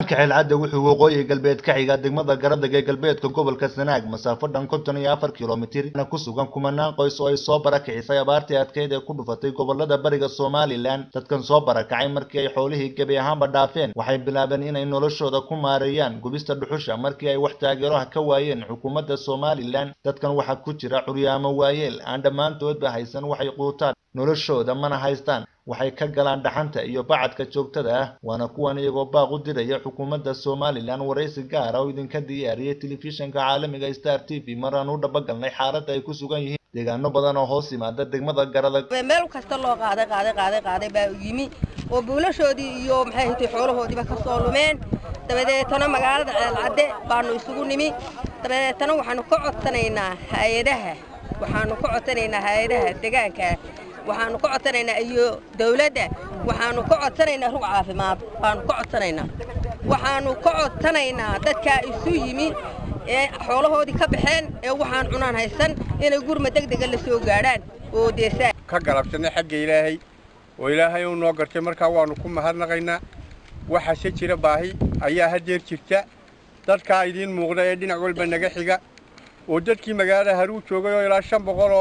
deegaanka xeelcadda wuxuu waqooyi galbeed ka xigaa degmada garadag ee galbeedka gobolka sanaag masaafo dhan konton iyo afar kilomitir ku sugan kumanaan qoys oo ay soo barakicisay abaartii adkeyd ee ku dhufatay gobolada bariga somalilan dadkan soo barakacay markii ay xoolihii gebi ahaanba dhaafeen waxay bilaabeen inay noloshooda ku maareeyaan gubista dhuxusha markii ay wax taageeroha ka waayeen xukuumadda somalilan dadkan waxaa ku jira curyaamo waayeel aan dhammaantoodba haysan waxay quutaan noloshooda mana haystaan waxay ka galaan dhaxanta iyo bacadka joogtada ah waana kuwan iyagoo baaq u diraya xukuumadda somalilan waraysi gaara oo idinka diyaariyay telefishinka caalamiga star t v mar aan u dhabagalnay xaaladda ay ku sugan yihiin deegaano badan oo hoos yimaada degmada garadag meel kasta loo qaaday qaaday qaaday qaaday baa yimi oo buulashoodii iyo maxay hintay xoolahoodiiba ka soo lumeen dabadeetana magaalada ceelcadde baanu isugu nimi dabadeetana waxaanu ka codsanaynaa hay-adaha waxaanu ka codsanaynaa hay-adaha deegaanka waxaanu ka codsanaynaa iyo dawladda waxaanu ka codsanaynaa rug caafimaad baanu ka codsanaynaa waxaanu ka codsanaynaa dadkaa isu yimi ee xoolahoodii ka baxeen ee waxaan cunaan haysan inay gurma degdega la soo gaadhaan oo deesaan ka galabsanay xagga ilaahay oo ilaahay uu noo gartay markaa waannu ku mahadnaqaynaa waxaase jira baahi ayaa haddeer jirta dadkaa idiin muuqda ee dhinac walba naga xiga oo dadkii magaalada haruu joogay oo ilaa shan boqol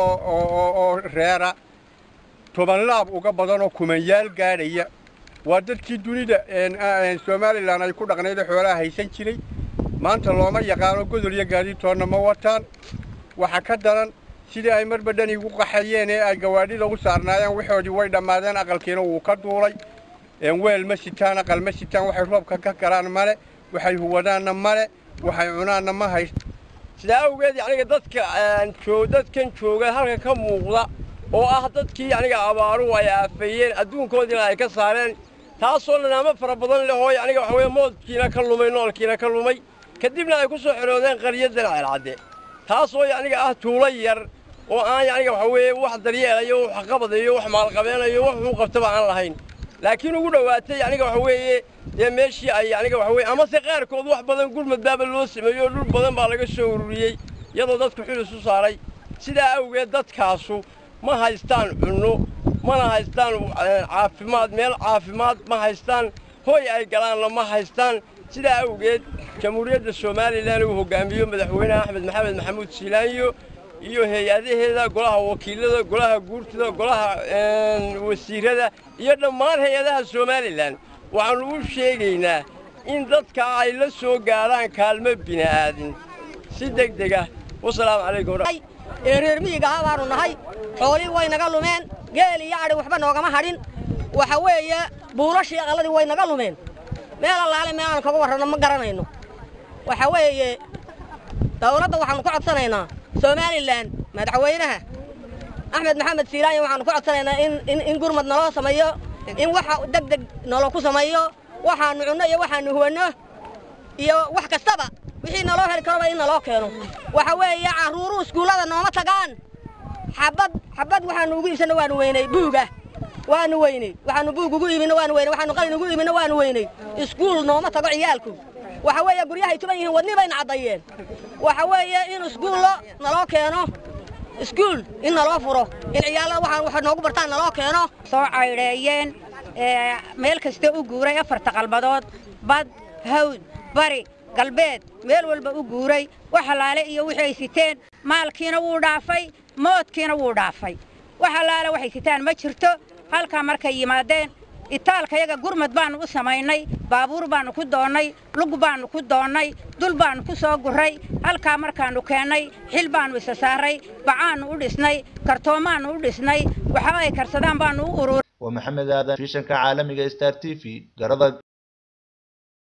oo reera toban laab uga badan oo kumanyaal gaadhaya waa dadkii dunida somalilan ay ku dhaqnayd xoolaha haysan jiray maanta looma yaqaano godol iyo gaadiidtoonna ma wataan waxa ka daran sidii ay marba dhan igu qaxayeen ee ay gawaadhida u saarnaayeen waxoodii way dhammaadeen aqalkiina wuu ka duulay weel ma sitaan aqal ma sitaan waxay roobka ka galaan male waxay huwadaanna male waxay cunaanna ma hayst sidaa awgeed yaniga dadka dadkan jooga halka ka muuqda oo ah dadkii aniga abaaruhu ay aafeeyeen adduunkoodiina ay ka saareen taasoo nanaamo fara badan leh oo aniga waxa weye moodkiina ka lumay noolkiina ka lumay kadibna ay ku soo xidhoodeen qaryadan ceelcadde taasoo aniga ah tuulo yar oo aan aniga waxa weeye wax daryeelayo wax qabadayo wax maalqabeenayo wax uu qabtaba aan lahayn laakiin ugu dhowaatay aniga waxa weeye dee meeshii ay aniga waxa weye amase qaarkood wax badan gurmad baaba loo sameeyo oo dhul badan baa laga soo ururiyey iyadoo dadku xil isu saaray sidaa awgeed dadkaasu ma haystaan cunno mana haystaan caafimaad meel caafimaad ma haystaan hooy ay galaanna ma haystaan sidaa awgeed jamhuuriyadda somalilan uu hoggaamiyo madaxweyne axmed maxamed maxamuud siilaanyo iyo hay-adaheeda golaha wakiilada golaha guurtida golaha wasiirada iyo dhammaan hay-adaha somalilan waxaannu u sheegaynaa in dadka ay la soo gaadhaan kaalmo bini'aadin si deg deg ah wasalaamu calaykum ee reer miyigaha baanu nahay xoolii way naga lumeen geel iyo adhi waxba noogama hadhin waxa weeye buulashii aqalladii way naga lumeen meel allaale meel aanu kaga warranno ma garanayno waxa weeye dawladda waxaannu ka codsanaynaa somalilan madaxweynaha axmed maxamed siilaanya waxaannu ka codsanaynaa in in gurmad naloo sameeyo in waxa deg deg nalo ku sameeyo waxaannu cunno iyo waxaannu huwanno iyo wax kastaba wixii naloo heli karoba in naloo keeno waxa weeye carruuruhu iskuullada nooma tagaan xabad xabad waxaannu ugu iibsanna waanu weynay buuga waanu weynay waxaannu buug ugu iibinna waanu weynay waxaannu qalin ugu iibinna waanu weynay iskuul nooma tago ciyaalku waxa weeye guryahay tuban yihiin wadni bayna caddayeen waxa weeye in iskuullo naloo keeno iskuul in naloo furo in ciyaallada waxaan wax noogu bartaan naloo keeno soo caydheeyeen meel kasta u guuray afarta qalbadood bad hawd bari galbeed meel walba u guuray wax allaale iyo wixii ay siteen maalkiina wuu dhaafay moodkiina wuu dhaafay wax allaale waxay sitaan ma jirto halkaa markay yimaadeen itaalkayaga gurmad baannu u samaynay baabuur baannu ku doonnay lug baannu ku doonnay dul baannu ku soo gurray halkaa markaannu keennay xil baannu isa saarray bacaannu u dhisnay kartoomaannu u dhisnay waxa ay karsadaan baannu u ururay waa maxamed aadan fishanka caalamiga star t v garadag